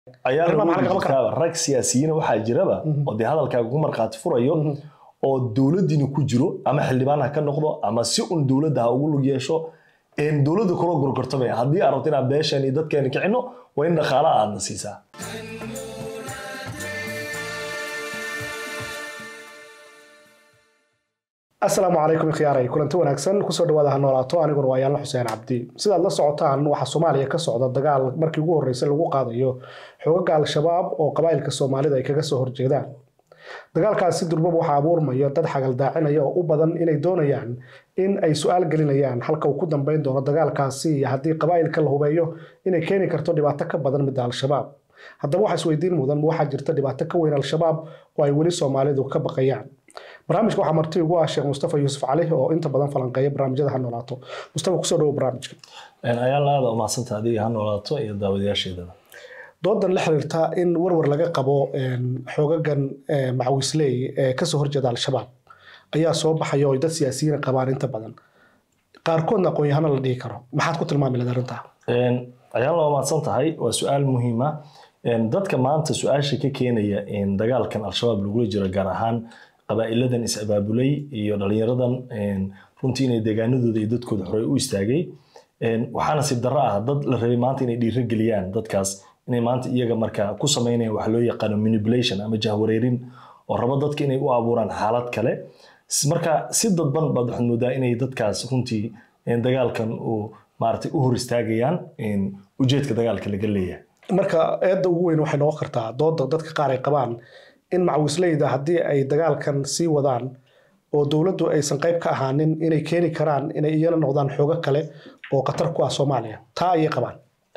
ayaa Arrimaha maxaa laga lagu qaban karaa? jirtaaba rag siyaasiyiina waxaa jiraba oo dee hadalkaaga ku markhaati furayo oo dowladdiina ku jiro ama xildhibaan ha ka noqdo ama si un dowladda ha ugu lug yeesho een dowladda kula gorgortamaya haddii aad rabto inaad beeshan iyo dadkeena kicino waa in dhaqaala aadna siisaa asalaamu calaykum ikhiyaaray kulanti wanaagsan kusoo dhawaada ha noolaato aniguna waa yaalla xuseen cabdi sidaad la socotaan waxaa soomaaliya ka socda dagaal markii ugu horreysay lagu qaadayo xogaga al-shabaab oo qabaa'ilka soomaalida ay kaga soo horjeedaan dagaalkaasi durbaba waxaa abuurmaya dad xagaldaacinaya oo u badan inay doonayaan in ay su-aal gelinayaan halka uu ku dambeyn doono dagaalkaasi iyo haddii qabaa'ilka la hubeeyo inay keeni karto dhibaato ka badan midda al-shabaab haddaba waxaa isweydiin mudan ma waxaa jirta dhibaato ka weyn al-shabaab oo ay weli soomaalidu ka baqayaan barnaamijka waxaa marti ugu ah sheekh mustafa yuusuf cali oo inta badan falanqeeya barnaamijyada ha noolaato mustafa kusoo dhawo barnaamijka ayaan aada umahadsanta adiga ha noolaato iyo daawadayaasheedaba doodan la xiriirta in warwar laga qabo xoogagan macawisley ee kasoo horjeeda al-shabaab ayaa soo baxaya oo ay dad siyaasiyiina qabaan inta badan qaarkoodna aqoon-yahano la dhihi karo maxaad ku tilmaami lahayd arrintaa ayaan la mahadsan tahay waa su-aal muhiima dadka maanta su-aasha ka keenaya dagaalkan al-shabaab lagula jiro gaar ahaan qabaa'iladan is-abaabulay iyo dhalinyaradan runtii inay deegaanadooda iyo dadkooda horey u istaagay waxaa nasiib darro ah dad la rabay maanta inay dhiiro geliyaan dadkaas inay maanta iyaga marka ku samaynayaan waxa loo yaqaano manipulation ama jahwareerin oo rabo dadka inay u abuuraan xaalad kale marka si dadban baad waxaad moodaa inay dadkaas runtii dagaalkan uu maaragtay u hor istaagayaan ujeedka dagaalka laga leeyahay marka eedda ugu weyn waxay noqon kartaa dooda dadka qaar ay qabaan in macawisleyda haddii ay dagaalkan sii wadaan oo dowladdu aysan qayb ka ahaanin inay keeni karaan inay iyana noqdaan xoogo kale oo khatar ku ah soomaaliya taa ayay qabaan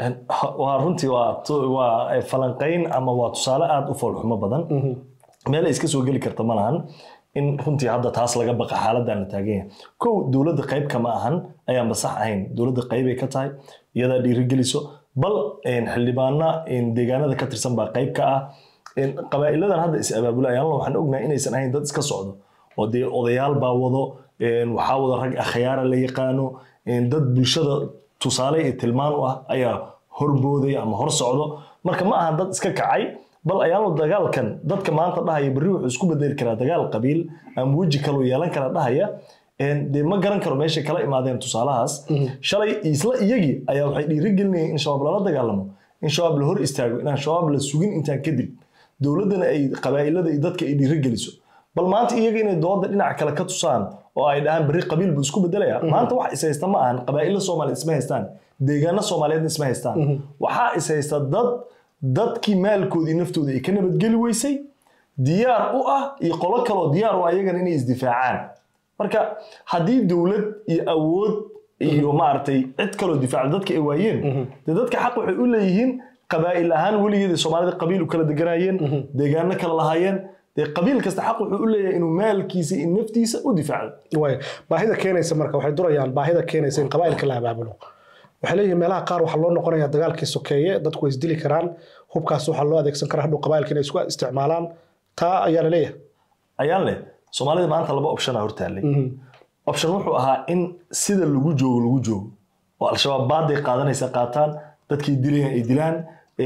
waa runtii waa falanqayn ama waa tusaale aada u foolxumo badan meel ay iska soo geli karta ma lahan in runtii hadda taas laga baqa xaaladdan la taagan yahay kow dowladda qayb kama ahan ayaanba sax ahayn dowladda qaybay ka tahay iyadaa dhiirigeliso bal xildhibaana deegaanada ka tirsan baa qayb ka ah qabaa'iladan hadda is abaabula ayaanla waxaan ognahay inaysan ahayn dad iska socdo oo dee odayaal baa wado waxaa wado rag akhyaara la yaqaano dad bulshada tusaale iyo tilmaan u ah ayaa horbooday ama hor socdo marka ma aha dad iska kacay bal ayaanlo dagaalkan dadka maanta dhahaya berri wuxuu isku bedeli karaa dagaal qabiil ama weji kaloo yeelan kara dhahaya dee ma garan karo meeshay kala imaadeen tusaalahaas shalay isla iyagii ayaa waxay dhiirigelinayeen in shabaab lala dagaalamo in shabaab la hor istaago inaan shabaab la sugin intaan kadib dowladdana ay qabaa'ilada iyo dadka ay dhiirigeliso bal maanta iyaga inay dooda dhinac kale ka tusaan oo ay dhahaan berri qabiil buu isku bedelaya maanta wax is haysta ma ahan qabaa'ilo soomaaliyeed isma haystaan deegaano soomaaliyeedna isma haystaan waxaa is haysta dad dadkii maalkoodii naftooda ay ka nabadgeli weysay diyaar u ah iyo qolo kaloo diyaar u ah iyagana inay isdifaacaan marka haddii dowlad iyo awood iyo maaragtay cid kaloo difaaca dadka ay waayeen dee dadka xaq waxay u leeyihiin qabaa'il ahaan weligeeda soomaalida qabiil u kala deganayeen deegaano kala lahaayeen dee qabiil kasta xaq wuxuu u leeyahay inuu maalkiisa iyo naftiisa u difaaco way baahida keenaysa marka waxay durayaan baahida keenaysa in qabaa'ilka la abaabulo waxay leeyihiin meelaha qaar waxaa loo noqonayaa dagaalkii sokeeye dadku way isdili karaan hubkaas waxaa loo adeegsan karaa hadhow qabaa'ilka inay isku isticmaalaan taa ayaa la leeyahay ayaan leh soomaalida maanta laba option a hortaallay option wuxuu ahaa in sida lagu joogo lagu joogo oo al-shabaab baaday qaadanaysa qaataan dadkii dilayan ay dilaan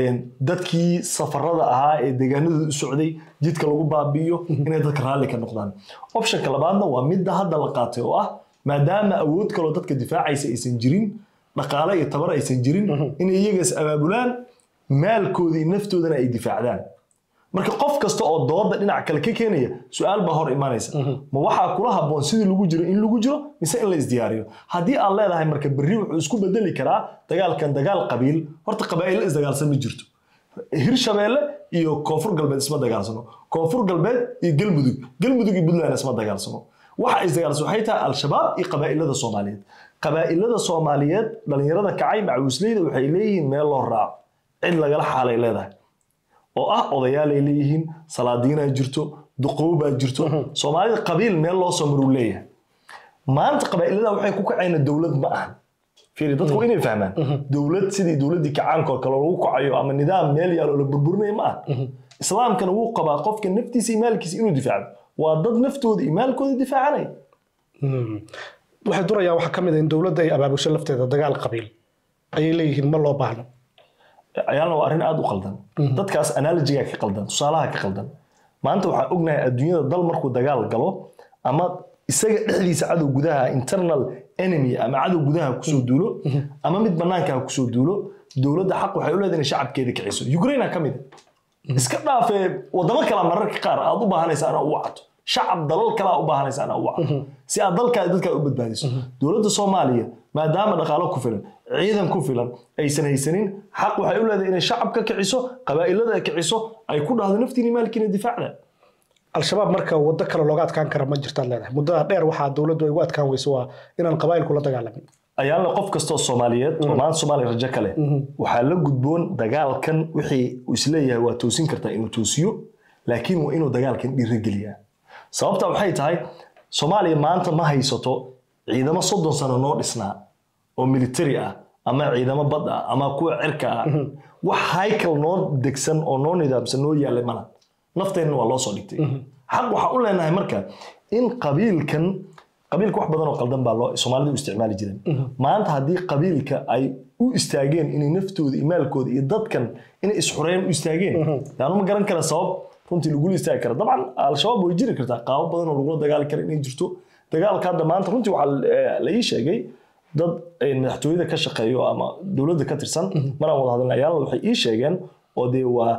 dadkii safarada ahaa ee deegaanadooda u socday jidka lagu baabi'iyo inay dadka raalli ka noqdaan optionka labaadna waa midda hadda la qaatay oo ah maadaama awood kaloo dadka difaacaysa aysan jirin dhaqaale iyo tabar aysan jirin inay iyagaas abaabulaan maalkoodii naftoodana ay difaacdaan marka qof kasta oo dooda dhinac kale ka keenaya su-aal baa hor imaanaysa ma waxaa kula habboon sidii lagu jiro in lagu jiro mise in la isdiyaariyo haddii aad leedahay marka berri wuxuu isku bedeli karaa dagaalkan dagaal qabiil horta qabaa'ilo isdagaalsan ma jirto hirshabeelle iyo koonfur galbeed isma dagaalsano koonfur galbeed iyo galmudug galmudug iyo puntland isma dagaalsano waxa isdagaalsan waxay tahay al-shabaab iyo qabaa'ilada soomaaliyeed qabaa'ilada soomaaliyeed dhalinyarada kacay macawisleyda waxay leeyihiin meel loo raaco cid lagala xaalay leedahay oo ah odayaal ay leeyihiin salaadiinaa jirto duqow baa jirto soomaalida qabiil meel loo soo maruu leeyahay maanta qabaa'ilada waxay ku kacayna dowlad ma ahan fiiri dadku inay fahmaan dowlad sidii dowladdii kacaanka oo kale lagu kacayo ama nidaam meel yaal oo la burburinaya ma aha islaamkana wuu qabaa qofka naftiisa iyo maalkiisa inuu difaacdo waa dad naftooda iyo maalkooda difaacanaya waxay durayaan waxaa ka mid ah in dowladda ay abaabusho lafteeda dagaal qabiil ayay leeyihiin ma loo baahno ayaalna waa arrin aada u qaldan dadkaas analogiga ka qaldan tusaalaha ka qaldan maanta waxaan ognahay adduunyada dal markuu dagaal galo ama isaga dhexdiisa cadow gudaha internal enemy ama cadow gudaha kusoo duulo ama mid banaanka ha kusoo duulo dowladda xaq waxay u leedahay inay shacabkeeda kiciso ukraine ka mid a iska dhaafee wadamo kale mararka qaar aad u baahanaysa anaa u wacato shacab dalal kale aad u baahanaysa anaa u wacato si aad dalkaada dadkaa u badbaadiso dowladda soomaaliya maadaama dhaqaalo ku filan ciidan ku filan aysan haysanin xaq waxay u leedahay inay shacab ka kiciso qabaa'ilada kiciso ay ku dhahdo naftiini maalkiina difaacda al-shabaab marka waddo kale looga adkaan kara ma jirtaad leedahay muddada dheer waxaa dowladdu ay ugu adkaan weyso waa inaan qabaa'ilku la dagaalamin ayaana qof kastoo soomaaliyeed oo maanta soomaaliya rajo kale waxaa la gudboon dagaalkan wixii uu isleeyahay waa toosin kartaa inuu toosiyo laakiin waa inuu dagaalkan dhiirigeliyaa sababta waxay tahay soomaaliya maanta ma haysato ciidamo soddon sano noo dhisnaa oo military ah ama ciidamo bad ah ama kuwa cirka ah wax haykal noo degsan oo noo nidaamsan noo yaallay mana nafteenna waa loo soo dhigtay xaq waxaa u leenahay marka in qabiilkan qabiilka wax badan oo qaldan baa loo soomaalida u isticmaali jireen maanta haddii qabiilka ay u istaageen inay naftooda iyo maalkooda iyo dadkan inay isxureeyaan u istaageen yaanu ma garan kara sabab runtii lagula istaagi kara dabcan al-shabaab way jiri kartaa qaabo badan oo lagula dagaali kara inay jirto dagaalka hadda maanta runtii waxaa la ii sheegay dad madaxtooyada ka shaqeeyo ama dowladda ka tirsan maraan wada hadalna ayaalna waxay ii sheegeen oo dee waa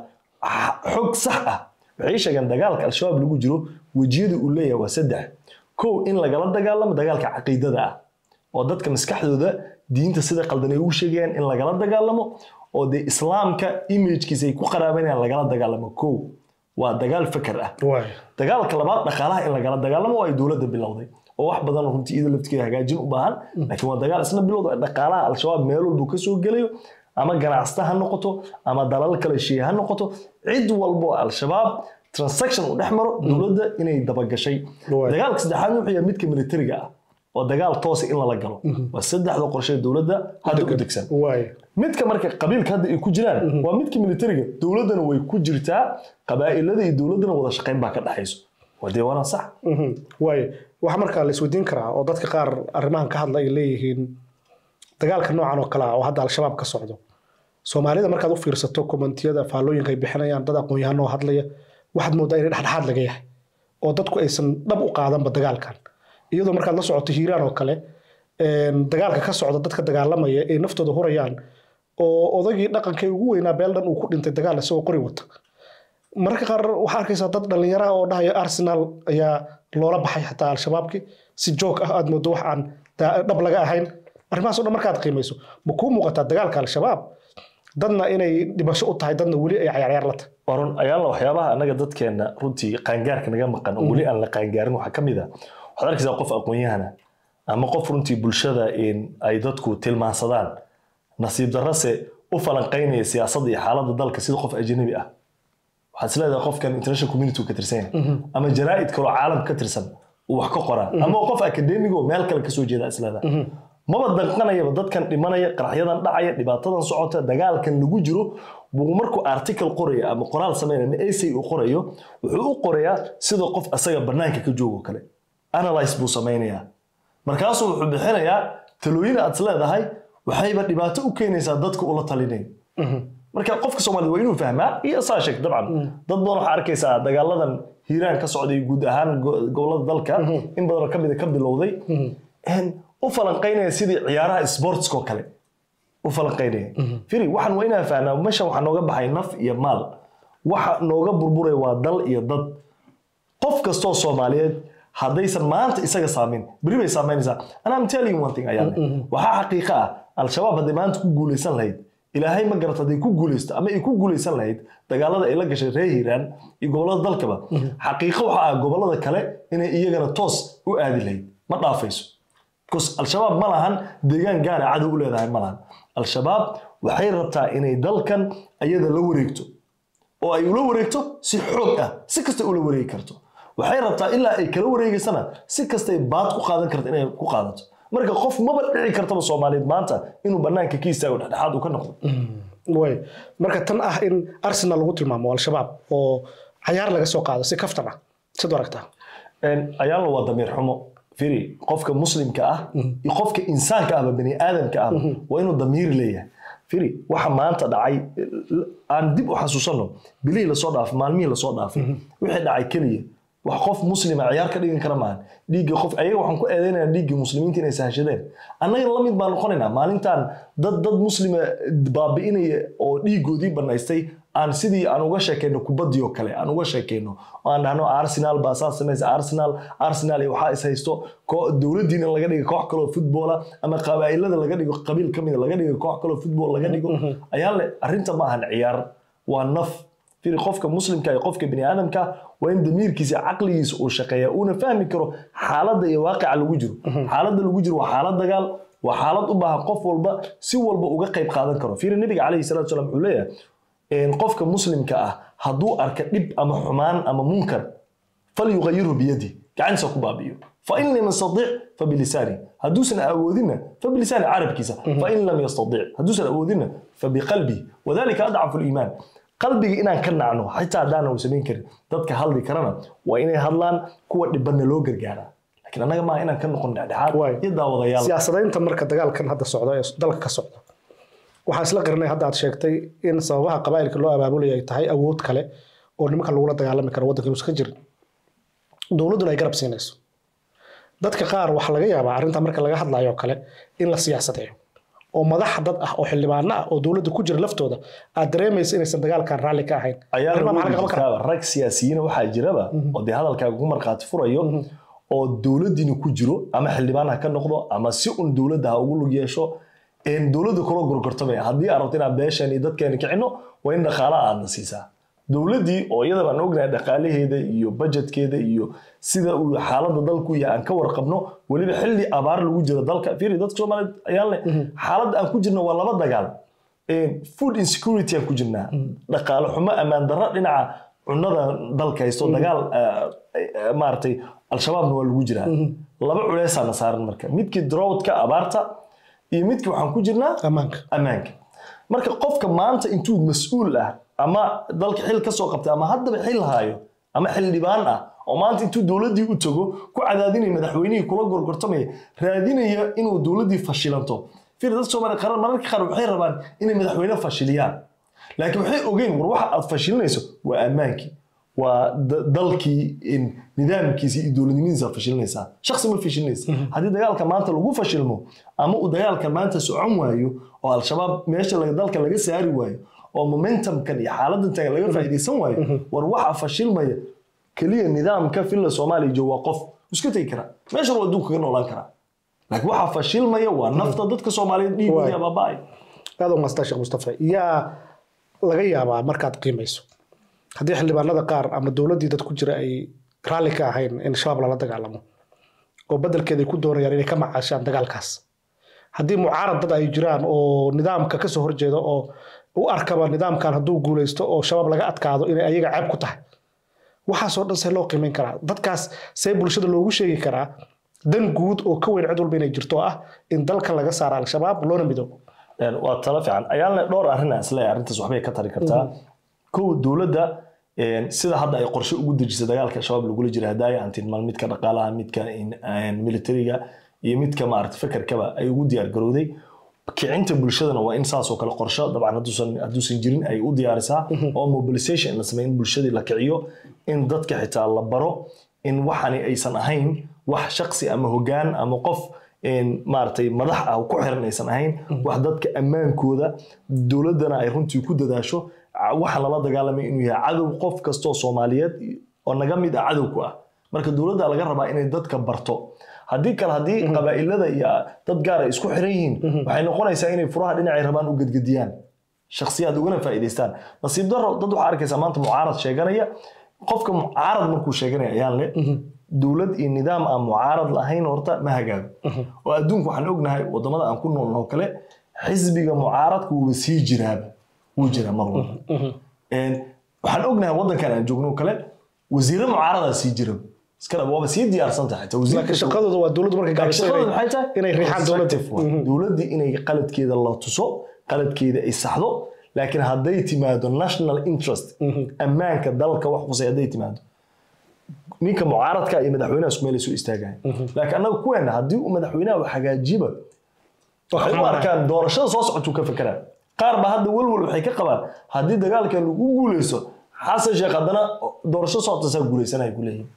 xog sax ah waxay ii sheegeen dagaalka al-shabaab lagu jiro wejiyada uu leeyahay waa saddex kow in lagala dagaalamo dagaalka caqiidada ah oo dadka maskaxdooda diinta sida qaldan ay ugu sheegayaan in lagala dagaalamo oo dee islaamka imagekiisa ay ku qaraabanayaan lagala dagaalamo kow waa dagaal fakar ah dagaalka labaad dhaqaalaha in lagala dagaalamo oo ay dowladda bilowday oo wax badan runtii iyada laftigeeda hagaajin u baahan laakiin waa dagaal isna bilowda dhaqaalaha al-shabaab meel walbuu ka soo gelayo ama ganacsata ha noqoto ama dalal kale shiye ha noqoto cid walbo al-shabaab transaction uu dhex maro dowladda inay dabagashay dagaalka saddexaad wuxuu yahay midka militariga ah oo dagaal toosa in lala galo waa saddexda qorshe dowladda hadda u degsan midka marka qabiilka hadda ay ku jiraan waa midka militariga dowladdana way ku jirtaa qabaa'ilada iyo dowladdana wada shaqayn baa ka dhexayso waa dee waana sax waayo waxaa markaa la isweydiin karaa oo dadka qaar arrimahan ka hadla ay leeyihiin dagaalka noocan oo kale ah oo hadda al-shabaab ka socdo soomaalida markaad u fiirsato kommentiyada faallooyinka ay bixinayaan dad aqoon-yahanoo hadlaya waxaad moodaa inay dhexdhexaad laga yahay oo dadku aysan dhab u qaadanba dagaalkan iyadoo markaad la socoto hiiraan oo kale dagaalka ka socda dadka dagaalamaya ay naftooda hurayaan oo odagii dhaqankay ugu weynaa beel dhan uu ku dhintay dagaal isagoo qori wata mararka qaar waxaa arkaysaa dad dhallinyara oo dhahaya arsenal ayaa loola baxay xataa al-shabaabki si joog ah aad moodo wax aan dhab laga ahayn arrimahaas o dhan markaad qiimayso ma kuu muuqataa dagaalka al-shabaab dadna inay dhimasho u tahay dadna weli ay cayaaryaar la tahay warun ayaala waxyaabaha annaga dadkeenna runtii qaangaarka naga maqan oo weli aan la qaangaarin waxaa ka mid ah waxaad arkaysaa qof aqoon-yahana ama qof runtii bulshada ay dadku tilmaansadaan nasiib darrase u falanqaynaya siyaasadda iyo xaaladda dalka sida qof ajnabi ah waxaad isleedahay qofkan international community ka tirsan yahay ama jaraa'id kaloo caalam ka tirsan uu wax ka qoraa ama qof akademigo meel kale kasoo jeeda isleedahay maba danqanayaba dadkan dhimanaya qaraxyadan dhacaya dhibaatadan socota dagaalkan lagu jiro buu markuu article qoraya ama qoraal sameynaya ama essay uu qorayo wuxuu u qorayaa sida qof asaga banaanka ka joogo kale analyze buu sameynayaa markaasuu wuxuu bixinayaa talooyin aad isleedahay waxayba dhibaato u keenaysaa dadka ula talinay marka qofka soomaalida waa inuu fahmaa iyo saa sheeg dabcan dad badan waxaa arkaysaa dagaaladan hiiraan ka socday guud ahaan gobolada dalka in badanoo kamida ka bilowday u falanqaynaya sidii ciyaaraha sportskoo kale u falanqaynaya firi waxaan waa inaan fahnaa meeshan waxaa nooga baxay naf iyo maal waxa nooga burburay waa dal iyo dad qof kastoo soomaaliyeed haddaysan maanta isaga saameyn beri bay saameynaysaa and I'm telling you one thing ayaa waxaa xaqiiqa ah al-shabaab hadday maanta ku guuleysan lahayd ilaahay ma garata hadday ku guuleysto ama ay ku guuleysan lahayd dagaalada ay la gashay reer hiiraan iyo gobolada dalkaba xaqiiqo waxa ah gobolada kale inay iyagana toos u aadi lahayd ma dhaafayso bcause al-shabaab ma lahan deegaan gaara cadow u leedahay ma lahan al-shabaab waxay rabtaa inay dalkan ayada la wareegto oo ay ula wareegto si xoog ah si kasta ula wareegi karto waxay rabtaa ilaa ay kala wareegaysana si kastay baad ku qaadan karto inay ku qaadato marka qof maba dhici kartaba soomaaliyeed maanta inuu banaanka ka istaago dhexdhexaad uu ka noqdo way marka tan ah in arsenal lagu tilmaamo al-shabaab oo cayaar laga soo qaado si kaftan ah sid aragtaa ayaala waa damiir xumo firi qofka muslimka ah iyo qofka insaanka ahba bani aadamka ahba waa inuu damiir leeyahay firi waxa maanta dhacay aan dib u xasuusanno bilihii lasoo dhaafay maalmihii lasoo dhaafay wixii dhacay keliya wax qof muslima ciyaar ka dhigan kara maahan dhiigga qof ayaga waxaan ku eedeynayna dhiiggii muslimiinta inay sahashadeen annagana la mid baan noqonaynaa maalintan dad dad muslima baabi'inaya oo dhiiggoodii banaystay aan sidii aan uga sheekeyno kubaddii oo kale aan uga sheekeyno oo aan dhahno arsenal baa saas samaysa arsenal arsenal iyo waxaa is haysto koo- dowladdiina laga dhigo koox kaloo futboola ama qabaa'ilada laga dhigo qabiil ka mida laga dhigo koox kaloo futbool laga dhigo ayaa le arrinta ma ahan ciyaar waa naf firi qofka muslimka iyo qofka bini aadamka waa in damiirkiisa iyo caqligiisa uu shaqeeya uuna fahmi karo xaaladda iyo waaqica lagu jiro xaaladda lagu jiro waa xaalad dagaal waa xaalad u baahan qof walba si walba uga qayb qaadan karo fiiri nabiga calayhi salatu wasalam wuxuu leeyahay een, qofka muslimka ah hadduu arka dhib ama xumaan ama munkar falyugayirhu biyadi gacantiisa ku baabi'iyo fain lam yastadic fabilisaani hadduusan awoodinna fabilisaani carabkiisa fain lam yastadic hadduusan awoodinna fabiqalbi wadalika adcafu liimaan qalbiga inaan ka nacno xitaa haddaanan u samayn karin dadka hadli karana waa inay hadlaan kuwa dhibanna loo gargaaraa laakiin annaga maaha inaan ka noqon dhexdhexaad Waay. iyo daawadayaal siyaasadaynta marka dagaalkan hadda socda ee dalka ka socda waxaa isla qirinay hadda aad sheegtay in sababaha qabaa'ilka loo abaabulaya ay tahay awood kale oo nimanka lagula dagaalami karo waddanka inuusan ka jirin dowladduna ay garab siinayso dadka qaar waxaa laga yaabaa arrinta marka laga hadlayo oo kale in la siyaasadeeyo oo madax dad ah oo xildhibaano ah oo dowladda ku jira laftooda aad dareemaysa inaysan dagaalkan raalli ka ahayn ayaa Arrimaha maxaa laga lagu qaban karaa? jirtaaba rag siyaasiyiina waxaa jiraba oo dee hadalkaaga ku markhaati furayo oo dowladdiina ku jiro ama xildhibaan ha ka noqdo ama si un dowladda ha ugu lug yeesho een dowladda kula gorgortamaya haddii aad rabto inaad beeshan iyo dadkeena kicino waa in dhaqaalaha aadna siisaa dowladdii oo iyada baan ognahay dhaqaalaheeda iyo budgetkeeda iyo sida uu xaaladda dalku yahay aan ka warqabno weliba xilli abaar lagu jiro dalka fiiri dadka soomaaliyeed ayaan leh xaaladda aan ku jirno waa laba dagaal Een, food insecurity aan ku jirnaa dhaqaale xumo ammaan darro dhinaca cunada dalka haysto dagaal ah, ah, maaragtay al-shabaabna waa lagu jiraa laba culeysaana saaran marka midkii droughtka abaarta iyo midkii waxaan ku jirnaa ammaanka ammaanka marka qofka maanta intuu mas-uul ah ama dalka xil ka soo qabtay ama haddaba xil haayo ama xildhibaan ah oo maanta intuu dowladdii u tago ku cadaadinaya madaxweynihii kula gorgortamaya raadinaya inuu dowladdii fashilanto fir dadka soomaaliya qaran mararka qaar waxay rabaan inay madaxweyne fashiliyaan laakiin waxay ogeyn war waxa aad fashilinayso waa ammaankii waa da- dalkii in nidaamkiisa iyo dowladnimadiisa aad fashilinaysaa shaksi ma fashilinaysa haddii dagaalka maanta lagu fashilmo ama uu dagaalka maanta socon waayo oo al-shabaab meesha laga- dalka laga saari waayo oo momentumkan iyo xaaladan tagan laga faa'iidaysan waayo war waxa fashilmaya keliya nidaamka filla soomaaliya jooga waa qof iska tegi karaa meesha waa adduunka kaga noolaan karaa laakiin waxa fashilmaya waa nafta dadka soomaaliyeed dhiigooda Waay. abaaba'ay aad u maastaa sheekh mustafa yaa laga yaabaa markaad qiimayso haddii xildhibaanada qaar ama dowladdii dad ku jira ay raalli ka ahayn in shabaab lala dagaalamo oo beddelkeeda ay ku doonayaan inay ka macaashaan dagaalkaas haddii mucaarad dad ay jiraan oo nidaamka ka soo horjeeda oo u arkaba nidaamkan hadduu guulaysto oo shabaab laga adkaado inay ayaga ceeb ku tahay waxaasoo dhan see loo qiimayn karaa dadkaas see bulshada loogu sheegi karaa dan guud oo ka weyn cid walba inay jirto oo ah in dalkan laga saaro al-shabaab loona midoobo Een, waa talo fiican ayaalna dhowr arrin aan isleeyahay arrintaas waxbay ka tari kartaa kow dowladda een, sida hadda ay qorshe ugu dejisay dagaalka shabaab lagula jira haddaaya aan tilmaan midka dhaqaalaha midka in- een, militariga iyo midka maarata fekerkaba ay ugu diyaar garowday kicinta bulshadana waa in saas oo kale qorshe dabcan hadduusan hadduusan jirin ay u diyaarisaa oo mobilization in la sameeyo in bulshadii la kiciyo in dadka xitaa la baro in waxani aysan ahayn wax shaksi ama hogaan ama qof een, maaragtay madax ah ku xiran aysan ahayn wax dadka ammaankooda dowladdana ay runtii ku dadaasho ca- waxaan lala dagaalamay inuu yahay cadow qof kastoo soomaaliyeed oo naga mid ah cadow ku ah marka dowladda laga rabaa inay dadka barto haddii kale haddii qabaa'ilada iyo dad gaar ay isku xiran yihiin waxay noqonaysaa inay furaha dhinacay rabaan u gedgediyaan shakhsiyaad ugana faa'iidaystaan nasiib daro dad waxaa arkaysaa maanta mucaarad sheeganaya qofka mucaarad markuu sheeganaya ayaan le dowlad iyo nidaam aan mucaarad lahayn horta ma hagaago oo adduunka waxaan ognahay wadamada aan ku noolnoo kale xisbiga mucaaradka wuuba sii jiraaba wuu jiraa mar walba Een, waxaan ognahay wadankan aan joogno kale wasiiro mucaaradaa sii jira iskale waaba sii diyaarsan tahay xitaa wasiir laakiin kasta- shaqadooda waa dowladdu markay gaabisay shaqadu inay- maxay tahay inay riixaan dowladda Constructive waa. dowladdii inay qaladkeeda la tuso qaladkeeda ay saxdo laakiin hadday timaado national interest ammaanka dalka wax qusay hadday timaado ninka mucaaradka iyo madaxweynaha isku meel ay soo istaagayan laakiin annaga kuweena haddii uu madaxweynaha wax hagaajiba waxay u arkaan doorashada soo socotuu ka fekeraa qaar ba hadda welwel waxay ka qabaan haddii dagaalkan lagu guuleysto xasan sheekh haddana doorasho socotaasaa guuleysanaya ku leeyihin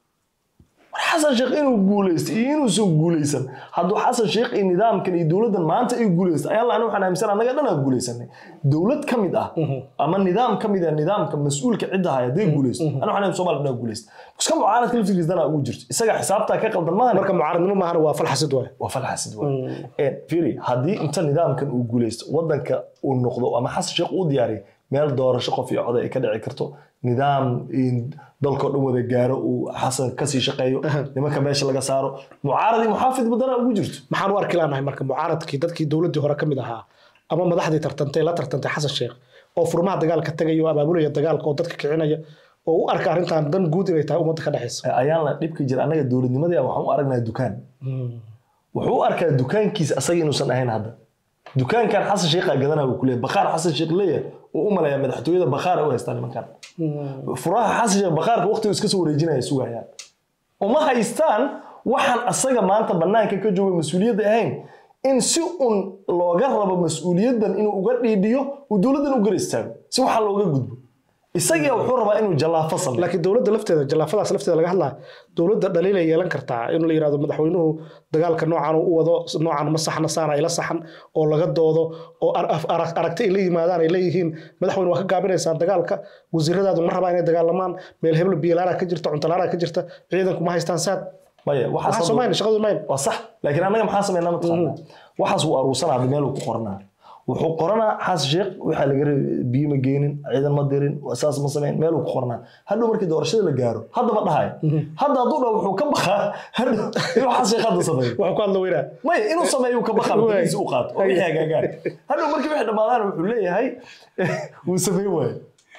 war xasan sheekh inuu guuleysto iyo inuusan guuleysan hadduu xasan sheekh iyo nidaamkan iyo dowladdan maanta ay guuleysto ayaa la aniga waxaan aaminsan annaga dhan aa guuleysanay dowlad ka mid ah ama nidaam ka mid ah nidaamka mas-uulka cidda haya hadday guuleysto aniga waxaan soomaaliya dhan aa guuleysta iska mucaaradka laftigiis danaa ugu jirto isaga xisaabtaa ka qaldan maahan marka mucaaradnimo maahan waa fal xasid waay waa fal xasid waay firi haddii inta nidaamkan uu guuleysto wadanka uu noqdo ama xasan sheekh uu diyaariyo meel doorasho qof iyo coday ay ka dhici karto nidaam dalkao dhan wada gaaro uu xasan kasii shaqeeyo nimanka meesha laga saaro mucaarad iyo muxaafid badana ugu jirto maxaan u arki laanahay marka mucaaradkii dadkii dowladdii hore ka mid ahaa ama madaxdii tartantay la tartantay xasan sheekh oo furmaha dagaalka tagaya oo abaabulaya dagaalka oo dadka kicinaya oo u arka arrintan dan guud inay tahay ummadda ka dhexaysa ayaan la dhibka jira annaga dowladnimadii waxaan u aragnaa dukaan wuxuu u arkaa dukaankiisa asaga inuusan ahayn hadda dukaankan xasan sheekha gadanaa buu kuleeyahay bakhaar xasan sheekh leeyahay uu u maleeyaa madaxtooyada bakhaara u haystaan nimankan furaha xasan sheekh bakhaarka waqtigu iska soo wareejinaya sugayaan uma haystaan waxaan asaga maanta bannaanka ka jooga mas-uuliyadda ahayn in si un looga rabo mas-uuliyaddan inuu uga dhiidhiyo uu dowladdan u gar istaago si waxaa looga gudbo isagia wuxuu rabaa inuu jallaafo sameeyo laakiin dowladda lafteeda jallaafadaas lafteeda laga hadlaa dowladda dhaliilay yeelan kartaa in la yirahdo madaxweynuhu dagaalka noocan u wado noocan ma saxna saana ila saxan oo laga doodo oo aragti ay la yimaadaan ay leeyihiin madaxweyne waa ka gaabinaysaan dagaalka wasiiradaadu ma rabaa inay dagaalamaan meel heblo biyalaana ka jirta cuntalaana ka jirta ciidanku ma haystaan saad maya waxaa samayn shaqadu mayn waa sax laakiin annaga maxaa sameynaa mataqaanaa waxaas wuu aruursanaa hadda meel uu ku qoranaa wuxuu qoranaa xasan sheekh waxaa laga rabay biyo ma geenin ciidan ma dirin saas ma sameyn meel uu ku qoranaa hadhow markii doorashada la gaaro hadda ma dhahayo hadda hadduu dhaho wuxuu ka bakaa hadhow inuu xasan sheekh hadda sameeyo waxuu ku hadla weynaa maya inuu sameeyo uu ka bakaa madaxiisa u qaato oo wixii hagaagaan hadhow markii wixii dhammaadaan wuxuu leeyahay wuu sameyn waayo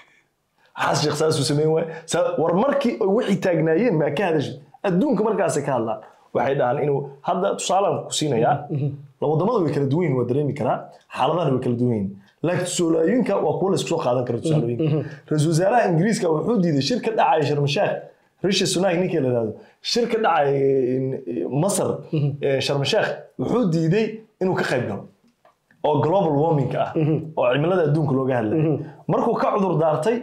xasan sheekh saasuu sameyn waayo war markii ay wixii taagnaayeen maa ka hadashid adduunka markaasay ka hadlaan waxay dhahaan inuu hadda tusaalaan ku siinayaa wadamada way kala duwan yihin waa dareemi karaa xaaladahana way kala duwan yihin laakiin tusaalooyinka waa kuwa laysku soo qaadan kara tusaalooyinka ra-iisul wasaaraha ingiriiska wuxuu diiday shir ka dhacaya sharmashaakh rishi sunak ninkii la yidhahdo shir ka dhacaya masar sharmashaakh wuxuu diiday inuu ka qayb galo oo global warming ah oo cimilada adduunka looga hadlay markuu ka cudur daartay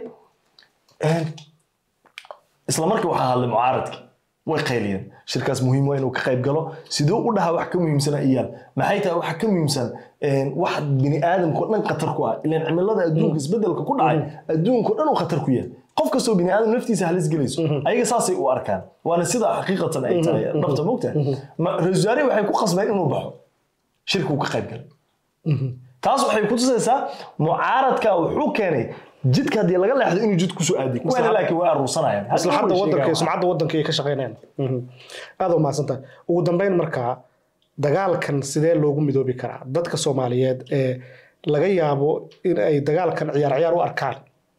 isla markii waxaa hadlay mucaaradkii way qayliyeen shirkaas muhiim waa inuu ka qayb galo siduu u dhahaa wax ka muhiimsana iyaal maxay tahay waxa ka muhiimsan wax bini aadamka dhan khatar ku ah ilaan cimilada adduunka isbedelka ku dhacay adduunka dhan uu khatar ku yahay qof kastoo bini aadam naftiisa halis gelayso ayaga saasay u arkaan waana sida xaqiiqatan ay tahay dhabta mogtahay ra-isul wasaarihi waxay ku qasbeen inuu baxo shirka uu ka qayb galay taas waxay ku tusaysaa mucaaradka wuxuu keenay jidka haddii laga leexdo inuu jid kusoo aadi kuwana laakiin way aruursanayaan maslaxadda waddanka sumcadda waddanka ay ka shaqeynayaan aad u mahadsantahay ugu dambeyn markaa dagaalkan sidee loogu midoobi karaa dadka soomaaliyeed ee laga yaabo in ay dagaalkan ciyaar ciyaar u arkaan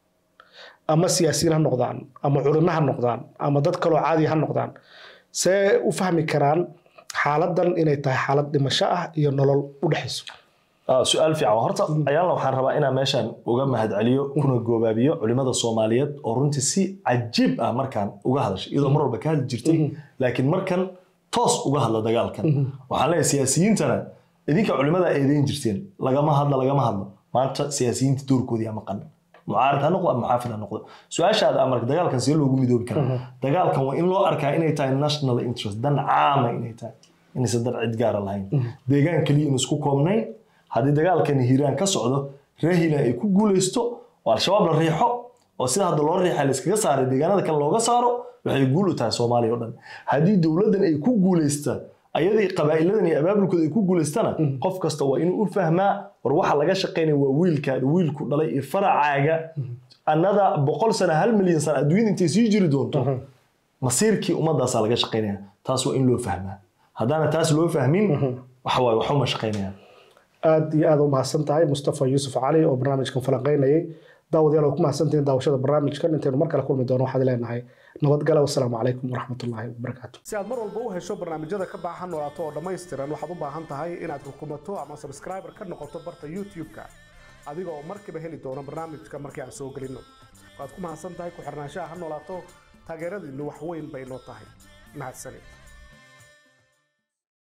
ama siyaasiyiin ha noqdaan ama culimo ha noqdaan ama dad kaloo caadi ha noqdaan see u fahmi karaan xaaladan inay tahay xaalad dhimasho ah iyo nolol u dhexayso su-aal fiican horta ayaalna waxaan rabaa inaan meeshan uga mahadceliyo kuna goobaabiyo culimada soomaaliyeed oo runtii si cajiib ah markaan uga hadashay iyadoo mar walba ka hadli jirtay laakiin markan toos uga hadla dagaalkan waxaan leeyahay siyaasiyiintana idinka culimada eedeyn jirteen lagama hadla lagama hadlo maanta siyaasiyiinta doorkoodii maqan mucaarad ha noqdo ama muxaafid ha noqdo su-aashaada amarka dagaalkan see loogu midoobi karaa dagaalkan waa in loo arkaa inay tahay national interest dan caama inay tahay inaysan dan cid gaara lahayn deegaan keliya in isku koobnayn haddii dagaalkani hiiraan ka socdo reer hiiraan ay ku guuleysto oo al-shabaab la riixo oo sida hadda loo riixa la iskaga saaray deegaanada kale looga saaro waxay guul u tahay soomaaliya o dhan haddii dowladdan ay ku guuleysta ayadii qabaa'iladan iyo abaabulkooda ay ku guuleystana qof kasta waa inuu u fahmaa war waxa laga shaqaynaya waa wiilkaada wiilku dhalay iyo faracaaga annada boqol sana hal milyan sana adduunyada intay sii jiri doonto masiirkii ummadaasaa laga shaqaynaya taas waa in loo fahmaa haddaana taas loo fahmin waxawaaye waxuma shaqaynayaan aad iyo aad u mahadsan tahay mustafa yuusuf cali oo barnaamijkan falanqeynayay daawadayaal oo ku mahadsantihiin daawashada barnaamijkan intaynu mar kale kulmi doono waxaad leenahay nabadgale wasalaamu calaykum waraxmatullaahi wabarakaatu si aad mar walba u hesho barnaamijyada ka baahan noolaato oo dhammaystiran waxaad u baahan tahay inaad rukumato ama subscriber ka noqoto barta youtube-ka adiga oo markiiba heli doono barnaamijka markii aan soo gelinno waad ku mahadsan tahay ku xirnaanshaha ha noolaato taageeradiinnu wax weyn bay noo tahay mahadsanid